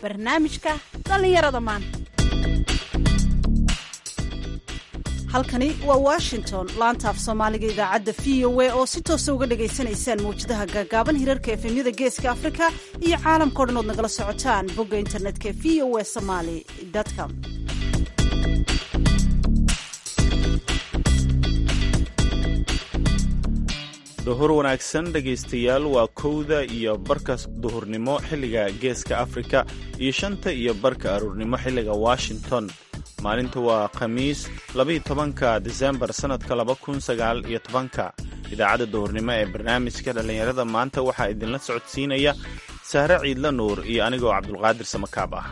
barnaamijka dhallinyarada maanta halkani waa washington laanta af soomaaliga idaacadda v o a oo si toosa uga dhagaysanaysaan mawjadaha gaagaaban hirarka efemyada geeska afrika iyo caalamkao dhan ood nagala socotaan bogga internetka v o a somaly com duhur wanaagsan dhegaystayaal waa kowda iyo barka duhurnimo xilliga geeska afrika iyo shanta iyo barka aruurnimo xilliga washington maalinta waa khamiis labaiyo tobanka disembar sannadka laba kun sagaal iyo tobanka idaacadda duhurnimo ee barnaamijka dhallinyarada maanta waxaa idinla socodsiinaya sahre ciidla nuur iyo anigoo cabdulqaadir samakaab ah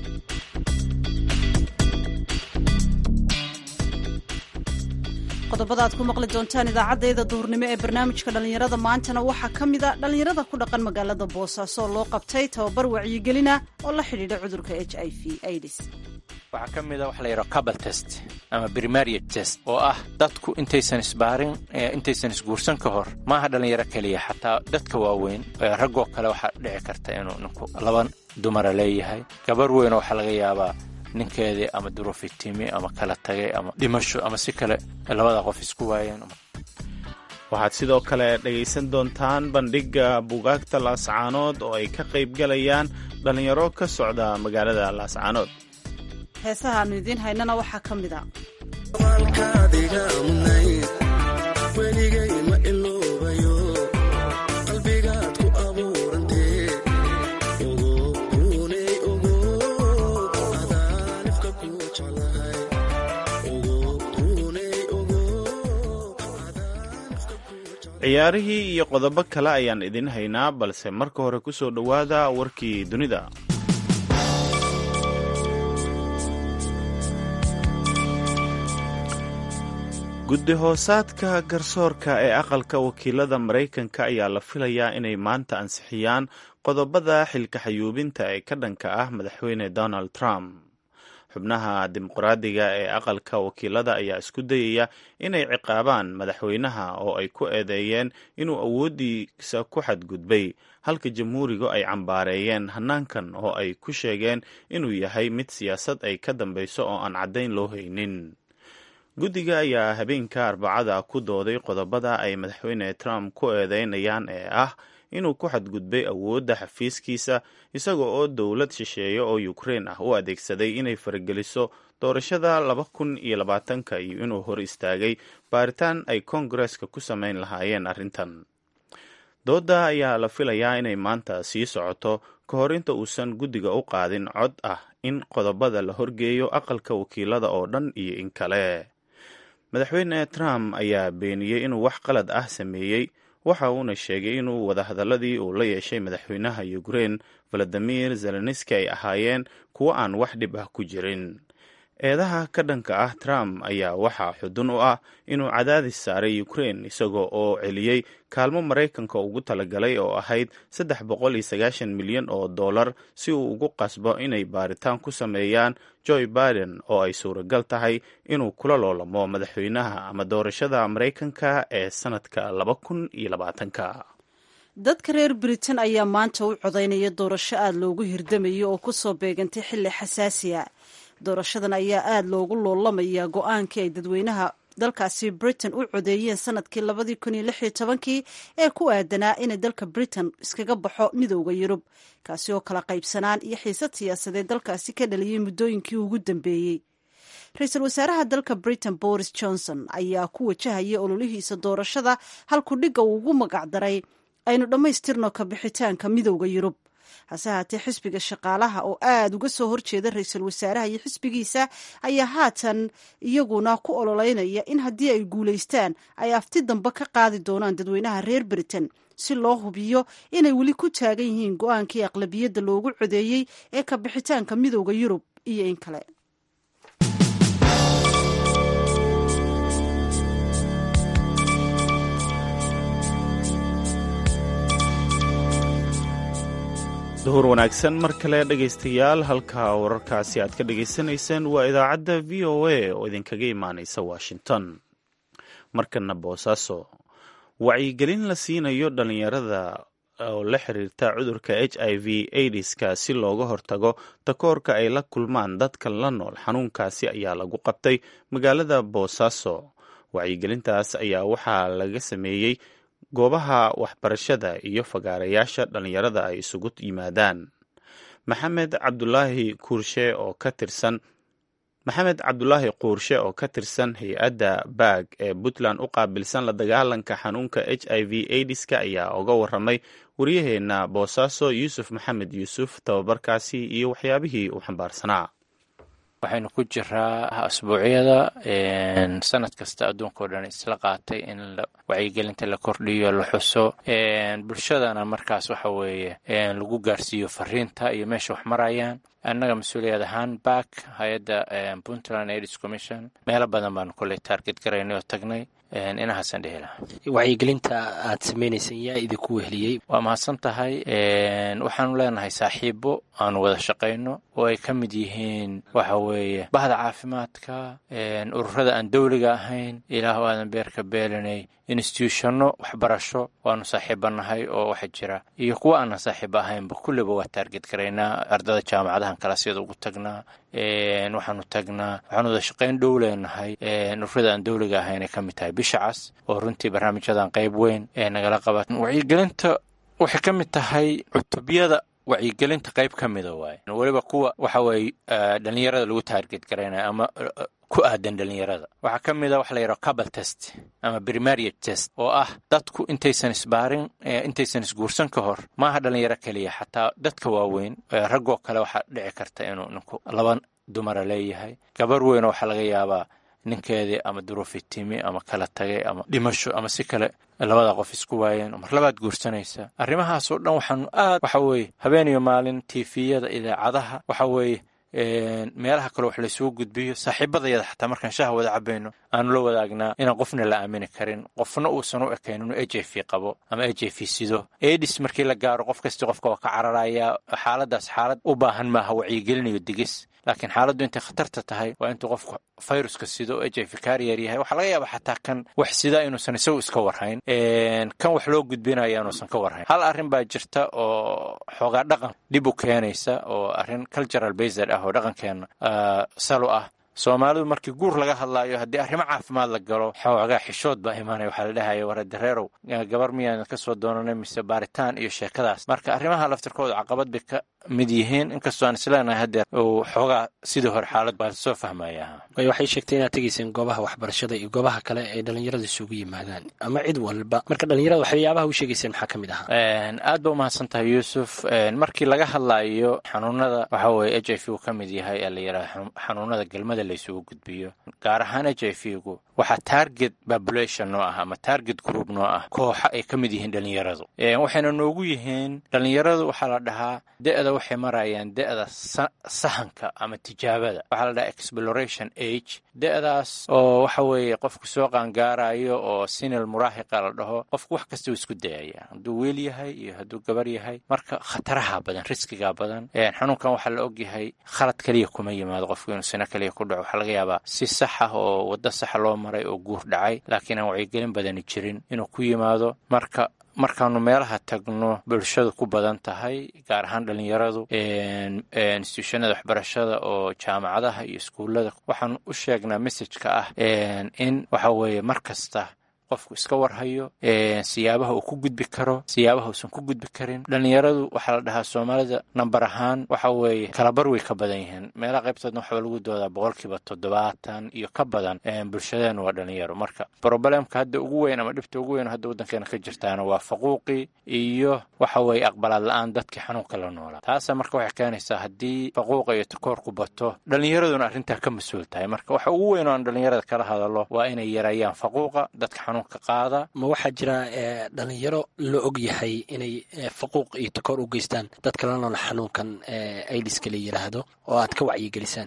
qodobada aad ku maqli doontaan idaacaddayda duhurnimo ee barnaamijka dhallinyarada maantana waxaa ka mid a dhallinyarada ku dhaqan magaalada boosaaso loo qabtay tababar wacyigelina oo la xidhiidha cudurka h i v aids waxaa ka mid a waxa la yidhaha cabal test ama primaria test oo ah dadku intaysan isbaarin intaysan isguursan ka hor maaha dhallinyaro keliya xataa dadka waaweyn raggoo kale waxaa dhici karta inuu ninku laba dumara leeyahay gabar weyn waxaa laga yaabaa ninkeedii ama durufitimi ama kala tagay ama dhimasho ama si kale labada qof isku waayeen waxaad sidoo kale dhegaysan doontaan bandhigga buugaagta laascaanood oo ay ka qayb galayaan dhallinyaro ka socda magaalada laascaanood heesaha aanu idiin haynana waxaa ka mid a ciyaarihii iyo qodobo kale ayaan idin haynaa balse marka hore ku soo dhowaada warkii dunida guddi hoosaadka garsoorka ee aqalka wakiilada maraykanka ayaa la filayaa inay maanta ansixiyaan qodobada xilka xayuubinta ee ka dhanka ah madaxweyne donald trump xubnaha dimuqraadiga ee aqalka wakiilada ayaa isku dayaya inay ciqaabaan madaxweynaha oo ay ku eedeeyeen inuu awooddiisa ku xadgudbay halka jamhuurigu ay cambaareeyeen hannaankan oo ay ku sheegeen inuu yahay mid siyaasad ay ka dambeyso oo aan caddayn loo haynin guddiga ayaa habeenka arbacada ku dooday qodobada ay madaxweyne trump ku eedeynayaan ee ah inuu ku xadgudbay awoodda xafiiskiisa isaga oo dowlad shisheeye oo ukrein ah u adeegsaday inay farageliso doorashada laba kun iyo labaatanka iyo inuu hor istaagay baaritaan ay koongareska ku samayn lahaayeen arrintan doodda ayaa la filayaa inay maanta sii socoto ka hor inta uusan guddiga u qaadin cod ah in qodobada la horgeeyo aqalka wakiilada oo dhan iyo in kale madaxweyne trump ayaa beeniyey inuu wax qalad ah sameeyey waxa uuna sheegay inuu wadahadaladii uu la yeeshay madaxweynaha ukrein valadimir zelenski ay ahaayeen kuwo aan wax dhib ah ku jirin eedaha ka dhanka ah trump ayaa waxaa xudun u ah inuu cadaadis saaray ukrein isagoo oo celiyey kaalmo maraykanka ugu talagalay oo ahayd saddex boqol iyo sagaashan milyan oo dollar si uu ugu qasbo inay baaritaan ku sameeyaan joe biden oo ay suuragal tahay inuu kula loolamo madaxweynaha ama doorashada maraykanka ee sanadka laba kun iyo labaatanka dadka reer britain ayaa maanta u codaynaya doorasho aada loogu hirdamayo oo kusoo beegantay xilli xasaasiya doorashadan ayaa aada loogu loolamayaa go-aankii ay dadweynaha dalkaasi britain u codeeyeen sanadkii labadii kun iyo lix iyo tobankii ee ku aadanaa inay dalka britain iskaga baxo midooda yurub kaasi oo kala qaybsanaan iyo xiisad siyaasadeed dalkaasi ka dhaliyey muddooyinkii ugu dambeeyey ra-iisul wasaaraha dalka britain boris johnson ayaa ku wajahaya ololihiisa doorashada halku dhigga uu ugu magacdaray aynu dhammaystirno ka bixitaanka midooda yurub hase haatee xisbiga shaqaalaha oo aada uga soo horjeeda ra-iisul wasaaraha iyo xisbigiisa ayaa haatan iyaguna ku ololeynaya in haddii ay guulaystaan ay afti dambe ka qaadi doonaan dadweynaha reer britain si loo hubiyo inay weli ku taagan yihiin go-aankii aqlabiyadda loogu codeeyey ee ka bixitaanka midooda yurub iyo in kale duhur wanaagsan mar kale dhegaystayaal halka wararkaasi aad ka dhagaysanayseen waa idaacadda v o a oo idinkaga imaanaysa washington markana boosaaso wacyigelin la siinayo dhalinyarada oo la xiriirta cudurka h i v aidiska si looga hortago takoorka ay la kulmaan dadka la nool xanuunkaasi ayaa lagu qabtay magaalada boosaaso wacyigelintaas ayaa waxaa laga sameeyey goobaha waxbarashada iyo fagaarayaasha dhallinyarada ay isugu yimaadaan maxamed cabdulaahi kuurshe oo ka tirsan maxamed cabdulaahi quurshe oo ka tirsan hay-adda baag ee puntland u qaabilsan la dagaalanka xanuunka h i v aidiska ayaa uga waramay waryaheena boosaaso yuusuf maxamed yuusuf tababarkaasi iyo waxyaabihii uu xambaarsanaa waxaynu ku jiraa asbuucyada sanad kasta adduunka o dhan isla qaatay in wacyigelinta la kordhiyo la xuso bulshadana markaas waxa weeye lagu gaarsiiyo fariinta iyo meesha wax marayaan annaga mas-uuliyad ahaan back hay-adda puntland aids commission meelo badan baanu kolley taarget garaynay oo tagnay inahaasaan dhehi lahaa wacyigelinta aad samaynayseen yaa idinku weheliyey waa mahadsan tahay waxaanu leenahay saaxiibo aanu wada shaqayno oo ay ka mid yihiin waxa weeye bahda caafimaadka ururada aan dowliga ahayn ilaahu aadan beerka beelinay institutionno waxbarasho waanu saaxiibanahay oo waxa jira iyo kuwa aanan saaxiibo ahaynba kulliba waa taarget garaynaa ardada jaamacadahan kalasyada ugu tagnaa waxaanu tagnaa waxaanu wada shaqayn dhow leenahay ururada aan dowliga ahayn ay ka mid tahay bisha cas oo runtii barnaamijyadan qayb weyn ee nagala qaba wacyigelinta waxay ka mid tahay cutubyada wacyigelinta qayb ka mida waaye weliba kuwa waxa weeye dhalinyarada lagu taarget garaynaya ama ku aadan dhalinyarada waxaa ka mid a waxa la yidhaha cabal test ama primariat test oo ah dadku intaysan isbaarin intaysan isguursan ka hor maaha dhalinyaro keliya xataa dadka waaweyn raggoo kale waxaa dhici karta inuu ninku laba dumara leeyahay gabar weyn waxaa laga yaabaa ninkeedii ama duruufi timi ama kala tagay ama dhimasho ama si kale labada qof isku waayeen mar labaad guursanaysa arrimahaasoo dhan waxaanu aad waxa weeye habeen iyo maalin tifiyada idaacadaha waxa weeye meelaha kale wax laysugu gudbiyo saaxiibadayada xataa markaan shaha wada cabayno aanu la wadaagnaa inaan qofna la aamini karin qofna uusan u ekayn inuu h i v qabo ama h i v sido edis markii la gaaro qof kastii qofka waa ka cararayaa xaaladaas xaalad u baahan maaha wacyigelinayo digis laakiin xaaladdu intay khatarta tahay waa intuu qofku viruska sido o h i v kaariyar yahay waxaa laga yaaba xataa kan wax sidaa inuusan isagu iska warhayn kan wax loo gudbinaya inuusan ka warhayn hal arrin baa jirta oo xoogaa dhaqan dhib u keenaysa oo arrin cultural based ah oo dhaqankeena salo ah soomaalidu markii guur laga hadlaayo haddii arrimo caafimaad la galo xoogaa xishood baa imaanaya waxaa la dhahaya waradareerow gabar miyaadan ka soo doonanay mise baaritaan iyo sheekadaas marka arrimaha laftirkooda caqabad bay ka mid yihiin inkastoo aan isleenahay haddeer uu xoogaa sidii hore xaalad baa soo fahmaya waxay sheegtay inaad tegayseen goobaha waxbarashada iyo goobaha kale ee dhalinyarada isugu yimaadaan ama cid walba marka dhalinyarada waxyaabaha u sheegayseen maxaa ka mid ahaa aad ba umahadsan tahay yuusuf markii laga hadlaayo xanuunada waxa weye h i v uu ka mid yahay ee la yidhaha xanuunada gelmada laysugu gudbiyo gaar ahaan h i v gu waxaa target population noo ah ama target group noo ah kooxa ay ka mid yihiin dhalinyaradu waxayna noogu yihiin dhalinyaradu waxaa la dhahaa da-da waxay marayaan da-da sahanka ama tijaabada waxaa la dhahaa exploration age da-daas oo waxa weeye qofku soo qaangaarayo oo sinil muraahiqa la dhaho qofku wax kasta uu isku dayaya hadduu wiil yahay iyo hadduu gabar yahay marka khataraha badan riskiga badan xanuunkan waxaa la ogyahay khalad keliya kuma yimaado qofku inuu sino keliya ku dhaco waxaa laga yaabaa si saxa oo waddo saxa loo maray oo guur dhacay laakiin aan wacyigelin badani jirin inuu ku yimaado marka markaanu meelaha tagno bulshadu ku badan tahay gaar ahaan dhalinyaradu instituushonada waxbarashada oo jaamacadaha iyo iskuullada waxaanu u sheegnaa messajka ah in waxa weeye mar kasta qofku iska warhayo siyaabaha uu ku gudbi karo siyaabaha uusan ku gudbi karin dhalinyaradu waxaa la dhahaa soomaalida namber ahaan waxa weeye kalabar way ka badan yihiin meelaha qaybtoodna waxaa lagu doodaa boqolkiiba toddobaatan iyo ka badan bulshadeenu waa dhalinyaro marka problemka hadda ugu weyn ama dhibta ugu weyn hadda waddankeena ka jirtaana waa faquuqi iyo waxa weeye aqbalaad la-aan dadkii xanuunka la noolaa taasa marka waxay keenaysaa haddii faquuqa iyo takoorku bato dhalinyaraduna arrintaa ka mas-uul tahay marka waxa ugu weyn oo aan dhalinyarada kala hadalo waa inay yareeyaan faquuqa dadka xanuunka qaada ma waxaa jira dhalinyaro la og yahay inay faquuq iyo takoor u geystaan dadka la nool xanuunkan aidiska la yidhaahdo oo aad ka wacyigelisaan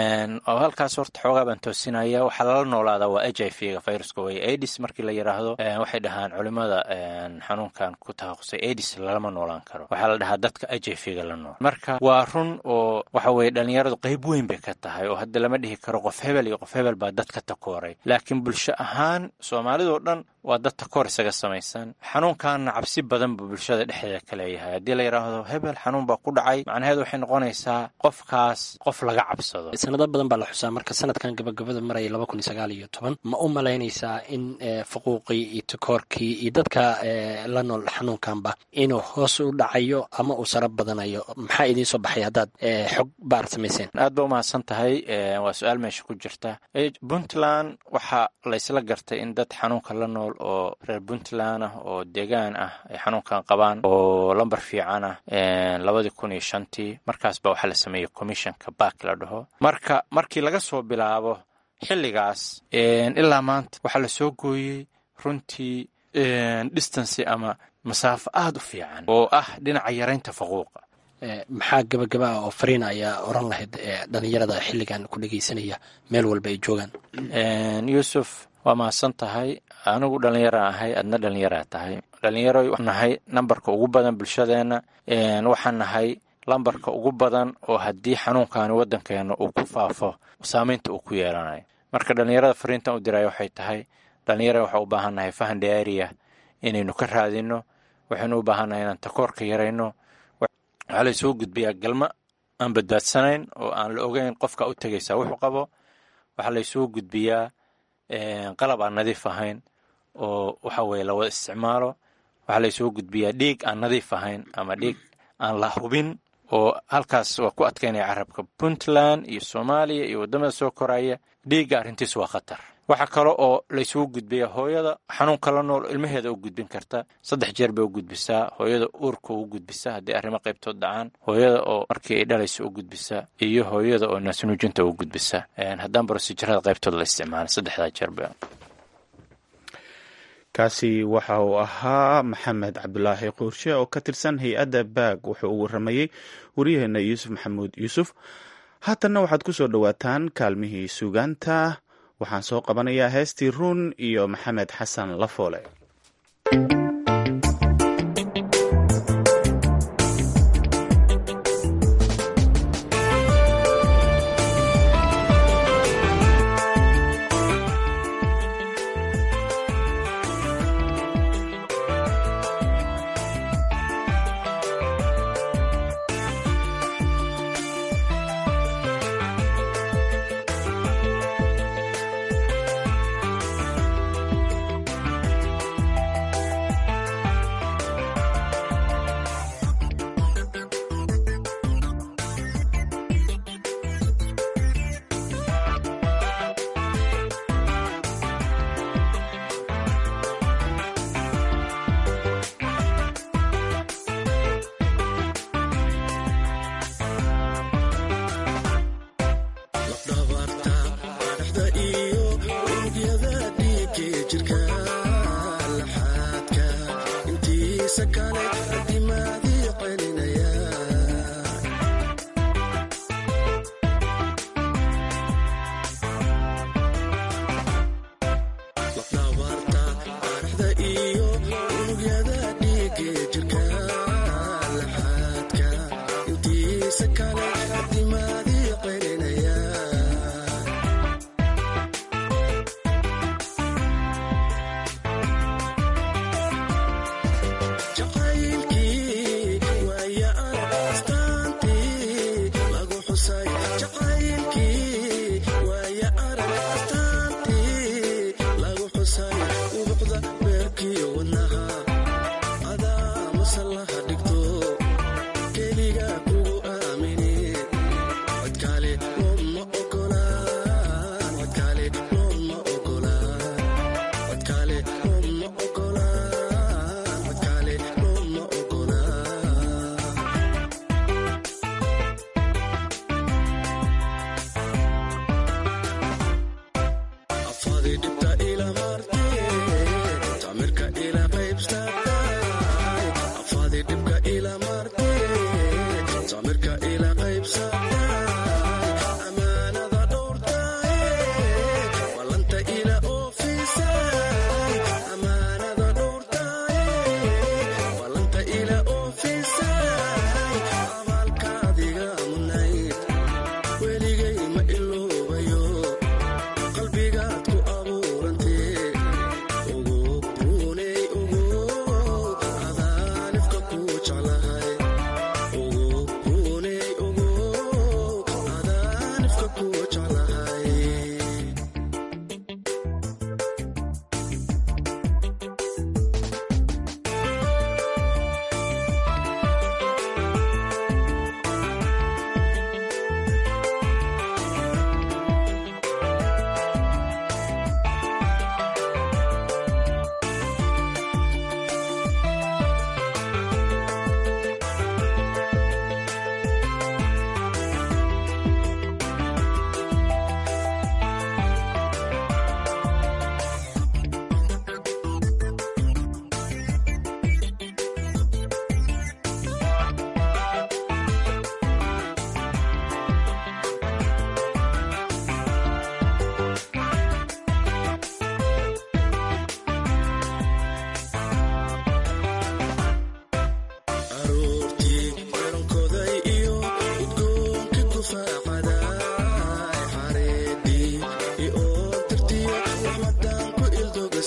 oo halkaas horta xoogaa baan toosinaya waxaa lala noolaadaa waa h i v ga viruska wey aidis markii la yidhaahdo waxay dhahaan culimada xanuunkan ku takhasusay aidis lalama noolaan karo waxaa la dhahaa dadka h i v ga la nool marka waa run oo waxa weeye dhallinyaradu qayb weyn bay ka tahay oo hadda lama dhihi karo qof hebel iyo qof hebel baa dadka takooray laakiin bulsho ahaan soomaalidoo dhan waa dad takoor isaga samaysan xanuunkaana cabsi badan buu bulshada dhexdeeda ka leeyahay haddii la yidhaahdo hebel xanuun baa ku dhacay macnaheedu waxay noqonaysaa qofkaas qof laga cabsado sanado badan baa la xusaa marka sanadkan gabagabada maraya laba kun iyo sagaal iyo toban ma u malaynaysaa in fuquuqii iyo takoorkii iyo dadka la nool xanuunkanba inuu hoos u dhacayo ama uu sara badanayo maxaa idiin soo baxay haddaad xog baar samayseen aad ba umahadsan tahay waa su-aal meesha ku jirta puntland waxaa laysla gartay in dad xanuunka la nool oo reer puntland ah oo deegaan ah ay xanuunkan qabaan oo lambar fiican ah labadii kun iyo shantii markaas ba waxaa la sameeyey commissionka baak la dhaho marka markii laga soo bilaabo xilligaas ilaa maanta waxaa la soo gooyey runtii distancy ama masaafo aada u fiican oo ah dhinaca yaraynta faquuqa maxaa gabagaba ah oo fariina ayaa oran lahayd dhalinyarada xilligan ku dhegeysanaya meel walba ay joogaan yuusuf waa mahadsan tahay anigu dhallinyara ahay adna dhallinyaraa tahay dhallinyaro nahay nambarka ugu badan bulshadeenna waxaan nahay lambarka ugu badan oo haddii xanuunkaani waddankeena uu ku faafo saameynta uu ku yeelanayo marka dhallinyarada fariintan u diraya waxay tahay dhallinyarada waxaa u baahan nahay fahan dheeriya inaynu ka raadino waxaynu u baahannahay inaan takoorka yarayno waxaa laysoo gudbiyaa galma aan badbaadsanayn oo aan la ogeyn qofka u tegaysaa wuxuu qabo waxaa laysoo gudbiyaa qalab aan nadiif ahayn oo waxa weye la wada isticmaalo waxaa laysoo gudbiyaa dhiig aan nadiif ahayn ama dhiig aan la hubin oo halkaas waa ku adkaynaya carabka puntland iyo soomaaliya iyo waddamada soo koraya dhiigga arrintiis waa khatar waxaa kale oo laysugu gudbiyaa hooyada xanuunka la nool ilmaheeda u gudbin karta saddex jeer bay u gudbisaa hooyada uurka u gudbisaa haddii arrimo qaybtood dhacaan hooyada oo markii ay dhalayso u gudbisaa iyo hooyada oo naasnuujinta u gudbisaa haddaan brosijirada qaybtood la isticmaala saddexdaa jeerba kaasi waxa uu ahaa maxamed cabdulaahi quurshe oo ka tirsan hay-adda baag wuxuu u waramayey waryaheena yuusuf maxamuud yuusuf haatanna waxaad ku soo dhowaataan kaalmihii suugaanta waxaan soo qabanayaa heestii ruun iyo maxamed xasan lafoole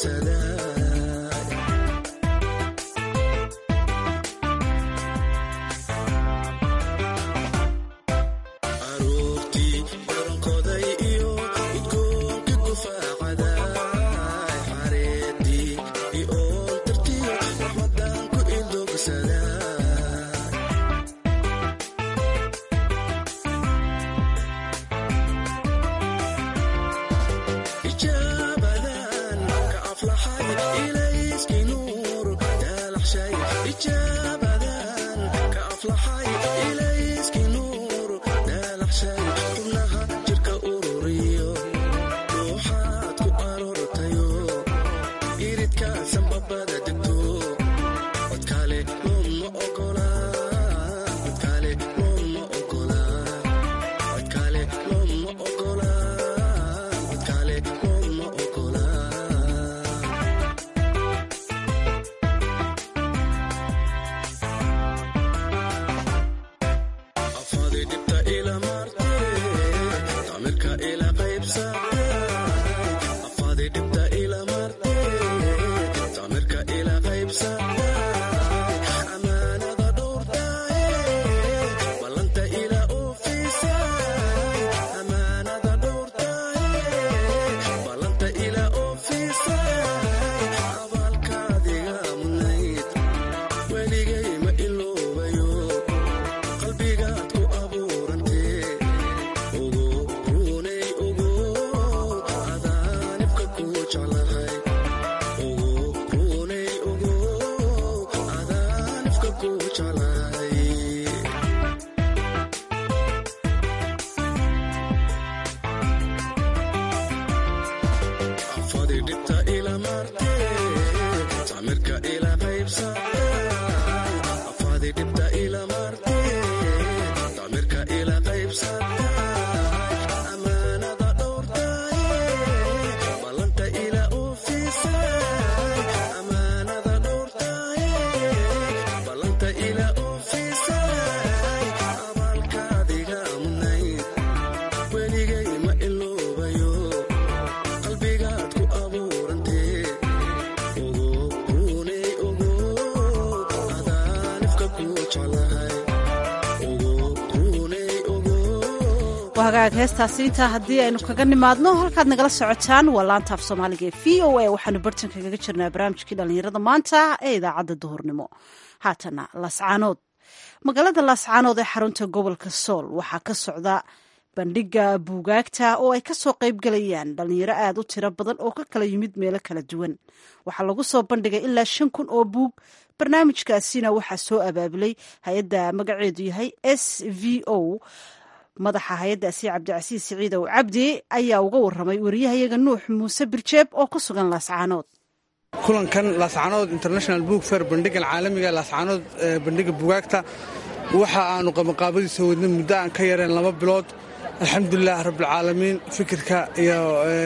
hagaag heestaasi intaa haddii aynu kaga nimaadno halkaad nagala socotaan waa laanta af soomaaliga ee v o a waxaanu bartanka kaga jirnaa barnaamijkii dhallinyarada maanta ee idaacadda duhurnimo haatana laascaanood magaalada laascaanood ee xarunta gobolka sool waxaa ka socda bandhiga buugaagta oo ay kasoo qaybgalayaan dhalinyaro aad u tiro badan oo ka kala yimid meelo kala duwan waxaa lagu soo bandhigay ilaa shan kun oo buug barnaamijkaasina waxaa soo abaabulay hay-adda magaceedu yahay s v o madaxa hay-addaasi cabdicasiis siciidow cabdi ayaa uga waramay wariyahayaga nuux muuse birjeeb oo ku sugan laascaanood kulankan laascaanood international book fair bandhigan caalamiga laascaanood bandhiga bugaagta waxa aanu qabanqaabadiisa wadnay muddo aan ka yareen laba bilood alxamdulilah rabbilcaalamiin fikirka iyo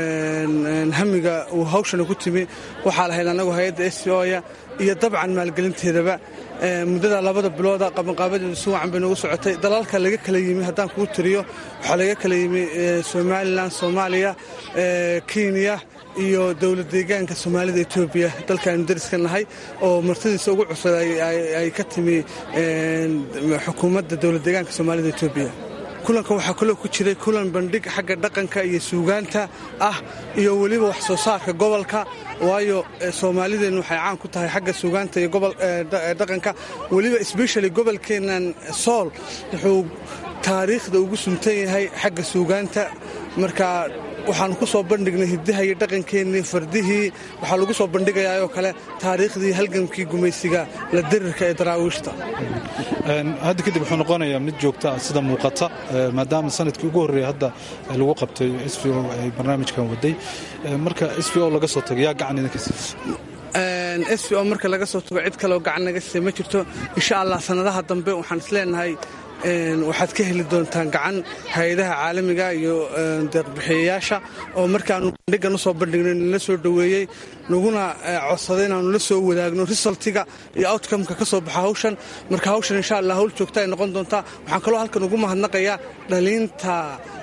hamiga uu hawshana ku timi waxaa lahayd annagu hay-adda s o ya iyo dabcan maalgelinteedaba muddada labada bilooda qabanqaabadeedu si wacan bay noogu socotay dalalka laga kala yimi haddaan kuu tiriyo waxaa laga kala yimi somalilan soomaaliya kenya iyo dowlad deegaanka soomaalida etoobiya dalkaanu dariska nahay oo martadiisa ugu cusub ay ka timi xukuumadda dowlad deegaanka soomaalida etoobiya kulankan waxaa kaloo ku jiray kulan bandhig xagga dhaqanka iyo suugaanta ah iyo weliba wax soo saarka gobolka waayo soomaalideennu waxay caan ku tahay xagga suugaanta iyo dhaqanka weliba sbeshali gobolkeennan sool wuxuu taariikhda ugu suntan yahay xagga suugaanta marka waxaanu ku soo bandhignay hiddaha iyo dhaqankeennii fardihii waxaa lagu soo bandhigayaa oo kale taariikhdii halgankii gumaysiga la dirirka ee daraawiishta hadda kadib wuxuu noqonayaa mid joogta ah sida muuqata maadaama sanadkii ugu horreeya hadda lagu qabtay s v o ay barnaamijkan waday marka s v o laga soo tago yaa gacan idinka siisa s v o marka laga soo tago cid kaleoo gacan naga siisa ma jirto insha allah sannadaha dambe waxaan isleenahay waxaad ka heli doontaan gacan hay-adaha caalamiga iyo deeqbixiyayaasha oo markaanu bandhigan u soo bandhignay nala soo dhoweeyey naguna codsaday inaanu la soo wadaagno risaltiga iyo outcomeka ka soo baxa hawshan marka hawshan insha allah hawl joogta ay noqon doontaa waxaan kaloo halkan ugu mahadnaqayaa dhaliinta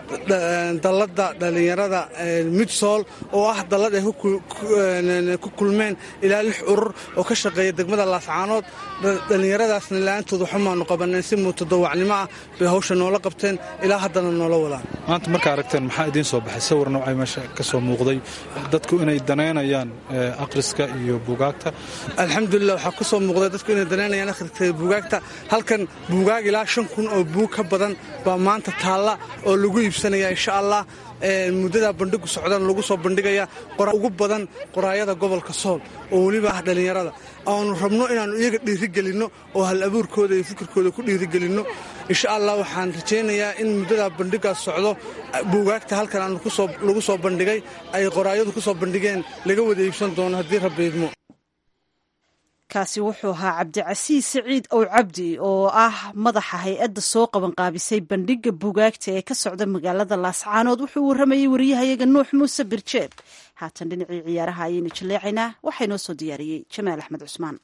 dalladda dhallinyarada midsool oo ah dallad ay ku kulmeen ilaa lix urur oo ka shaqeeya degmada laascaanood dhallinyaradaasna la-aantood waxumaanu qabaneen si mutadawacnimo ah bay hawsha noola qabteen ilaa haddana noola wadaan maanta markaa aragteen maxaa idiin soo baxay sawir noocay meesha ka soo muuqday dadku inay danaynayaan akhriska iyo buugaagta alxamdulilah waxaa ku soo muuqday dadku inay danaynayaan akhriska iyo buugaagta halkan buugaag ilaa shan kun oo buug ka badan baa maanta taalla oo lagu iibsanaya insha allah muddadaa bandhigu socdan lagu soo bandhigaya ugu badan qoraayada gobolka sool oo weliba ah dhallinyarada aanu rabno inaannu iyaga dhiirigelinno oo hal abuurkooda iyo fikirkooda ku dhiirigelinno insha allah waxaan rajaynayaa in muddadaa bandhigaas socdo buugaagta halkan aanu lagu soo bandhigay ay qoraayadu ku soo bandhigeen laga wada iibsan doono haddii rabbiidmo kaasi wuxuu ahaa cabdicasiis siciid ow cabdi oo ah madaxa hay-adda soo qabanqaabisay bandhigga buugaagta ee ka socda magaalada laascaanood wuxuu warramayey wariyahayaga nuux muuse birjeeb haatan dhinacii ciyaaraha ayaynu jaleecaynaa waxaa inoo soo diyaariyey jamaal axmed cusmaan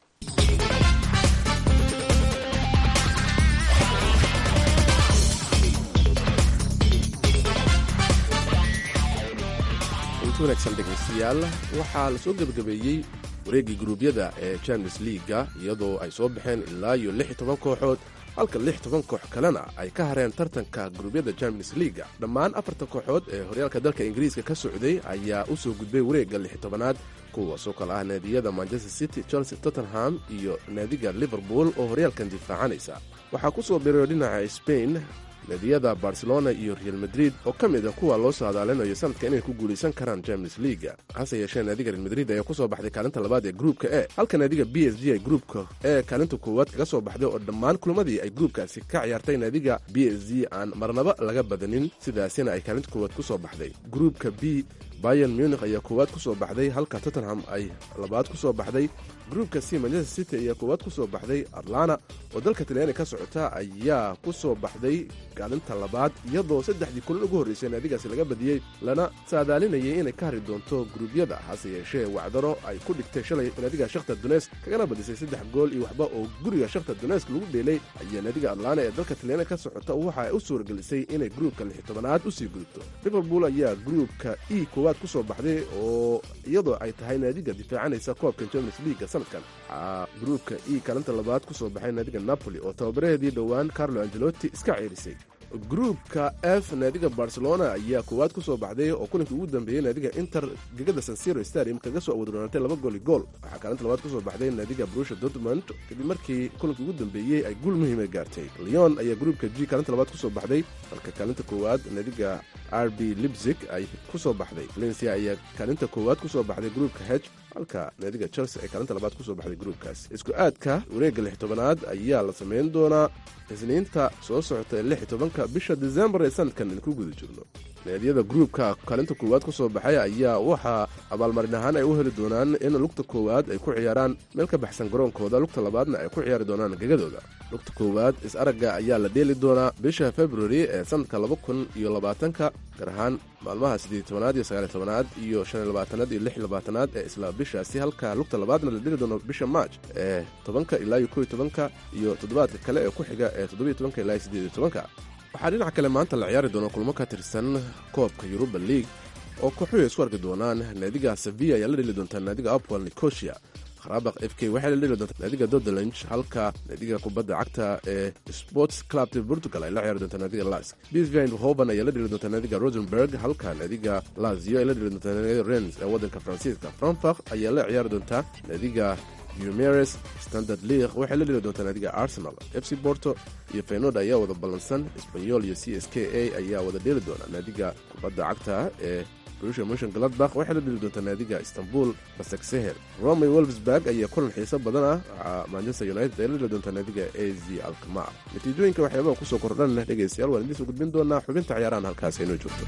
inti wanaagsan dhegaystayaal waxaa la soo gebagabeeyey wareeggii guruubyada ee champions liiga iyadoo ay soo baxeen ilaa iyo lix iyo toban kooxood halka lix toban koox kalena ay ka hareen tartanka guruubyada champions liiga dhammaan afartan kooxood ee horyaalka dalka ingiriiska ka socday ayaa u soo gudbay wareegga lix tobanaad kuwaasoo kale ah naadiyada manchester city chelsea tottenham iyo naadiga liverpool oo horyaalkan difaacanaysa waxaa ku soo birayo dhinaca spain naadiyada barcelona iyo real madrid oo ka mid a kuwa loo soo hadaalinayo sanadka inay ku guulaysan karaan champions leaga hase yeeshee naadiga real madrid ayaa ku soo baxday kaalinta labaad ee gruupka e halka naadiga b s g ay gruupka ee kaalinta koowaad kaga soo baxday oo dhammaan kulamadii ay gruupkaasi ka ciyaartay naadiga b s g aan marnaba laga badanin sidaasina ay kaalinta koowaad ku soo baxday gruupka b bayan munikh ayaa koowaad ku soo baxday halka tottenham ay labaad ku soo baxday gruupka c manchester city ayaa koowaad ku soo baxday atlana oo dalka talyaani ka socota ayaa ku soo baxday kaalinta labaad iyadoo saddexdii kulan ugu horraysay naadigaasi laga badiyey lana saadaalinayay inay ka hari doonto gruubyada hase yeeshee wacdaro ay ku dhigtay shalay naadiga shakhtar dunesk kagana badisay saddex gool iyo waxba oo guriga shakhtar dunesk lagu dheelay ayaa naadiga atlana ee dalka talyaani ka socota waxa ay u suuragelisay inay gruupka lix tobanaad usii gudubto liverpool ayaa gruupka e koowaad ku soo baxday oo iyadoo ay tahay naadiga difaacanaysa koobka champions leaga sanadkan waxaa gruupka e kaalinta labaad ku soo baxay naadiga napoli oo tababaraheedii dhowaan carlo angelotti iska ceerisay gruupka f naadiga barcelona ayaa koowaad ku soo baxday oo kulankii ugu dambeeyey naadiga inter gegada sansiro stadium kaga soo awadronaatay laba gooli gool waxaa kaalinta labaad ku soo baxday naadiga brusha dortmund kadib markii kulankii ugu dambeeyey ay guul muhiima gaartay leon ayaa gruupka g kaalinta labaad ku soo baxday halka kaalinta koowaad naadiga r b libzig ay ku soo baxday valencia ayaa kaalinta koowaad ku soo baxday gruupka h halka naadiga chelsea ay kaalinta labaad ku soo baxday gruupkaas isku aadka wareegga lix tobanaad ayaa la samayn doonaa isniinta soo socota ee lix tobanka bisha desembar ee sanadkan in ku guda jirno naadiyada gruupka kaalinta koowaad ku soo baxay ayaa waxaa abaalmarin ahaan ay u heli doonaan in lugta koowaad ay ku ciyaaraan meel ka baxsan garoonkooda lugta labaadna ay ku ciyaari doonaan gegadooda lugta koowaad is-aragga ayaa la dheeli doonaa bisha februari ee sanadka laba kun iyo labaatanka gaar ahaan maalmaha siddeed tobanaad iyo sagaaliy tobanaad iyo shan iyo labaatanaad iyo lix labaatanaad ee isla bishaasi halka lugta labaadna la dheli doono bisha maaj ee tobanka ilaa iyo koiyo tobanka iyo toddobaadka kale ee ku xiga ee toddobiyo tobanka ilaa iyo siddeed iyo tobanka waxaa dhinaca kale maanta la ciyaari doona kulmo ka tirsan koobka yuruba league oo kooxuhu isku arki doonaan naadiga sevilla ayaa la dheli doontaa naadiga apwal nicosia kharabak f k waxay la dheli doontaa naadiga dodelange halka naadiga kubadda cagta ee sports club portugal ay la ciyaari doontaa naadiga lask bsv hoban ayaa la dheli doontaa naadiga rosenberg halka naadiga lazio ay la dheli doontaa naadiga rens ee waddanka faransiiska frankfurt ayaa la ciyaari doontaa naadiga umeres standard league waxay la dheli doontaa naadiga arsenal f c borto iyo feynood ayaa wada ballansan sbanyol iyo c s k a ayaa wada dheeli doona naadiga kubadda cagta ee brusha motion gladbach waxay la dheli doontaa naadiga istanbul basakseher rome wolfsburg ayaa kulan xiiso badan ah waxaa manchester united ay la dheli doontaa naadiga a z alkamar natiijooyinka waxyaabaha kusoo kordhan dhegaystayaal waan idiin soo gudbin doonaa xubinta ciyaarahan halkaas aynoo joogto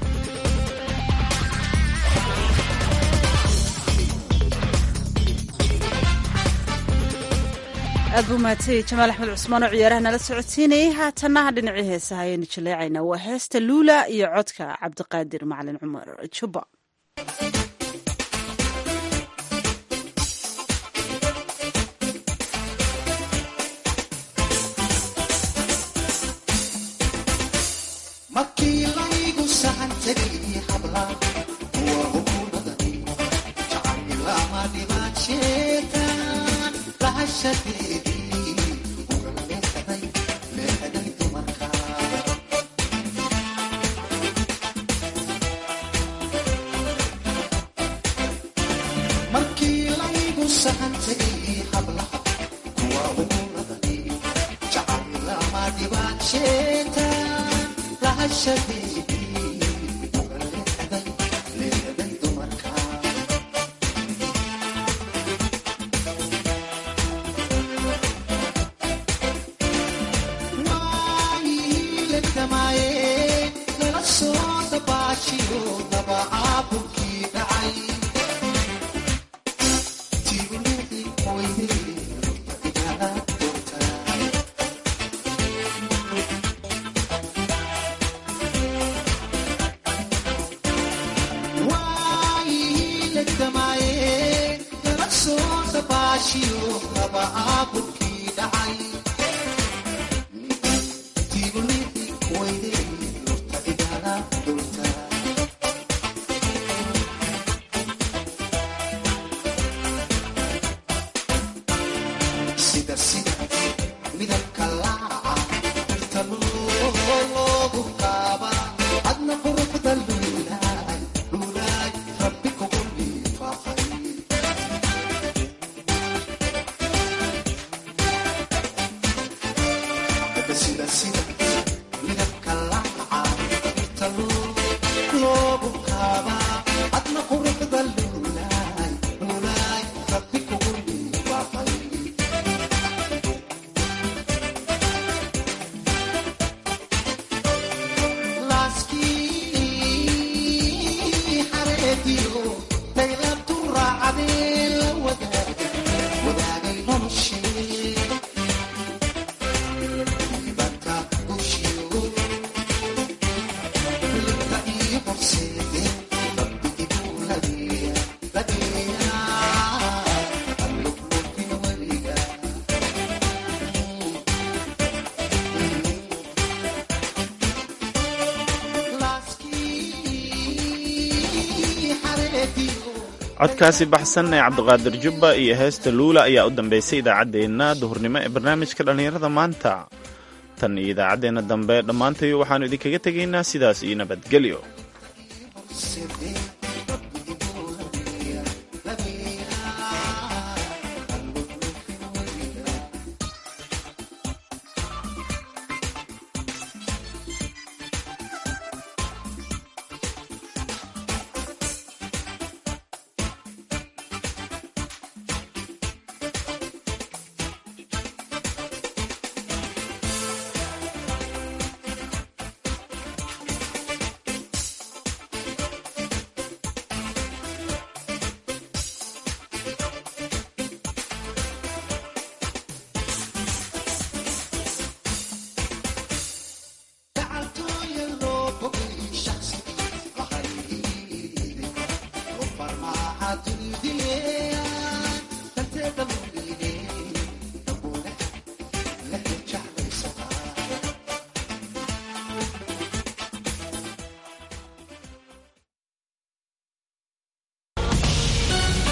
aad buu mahadsanyahy jamaal axmed cusmaan oo ciyaaraha nala socodsiinayay haatannaha dhinacii heesaha ayaynu jaleecaynaa waa heesta luula iyo codka cabdiqaadir macalin cumar juba markii layga codkaasi baxsan ee cabdiqaadir jubba iyo heesta luula ayaa u dambeysay idaacaddeenna duhurnimo ee barnaamijka dhallinyarada maanta tan iyo idaacaddeenna dambe dhammaantayo waxaannu idinkaga tegaynaa sidaas iyo nabadgelyo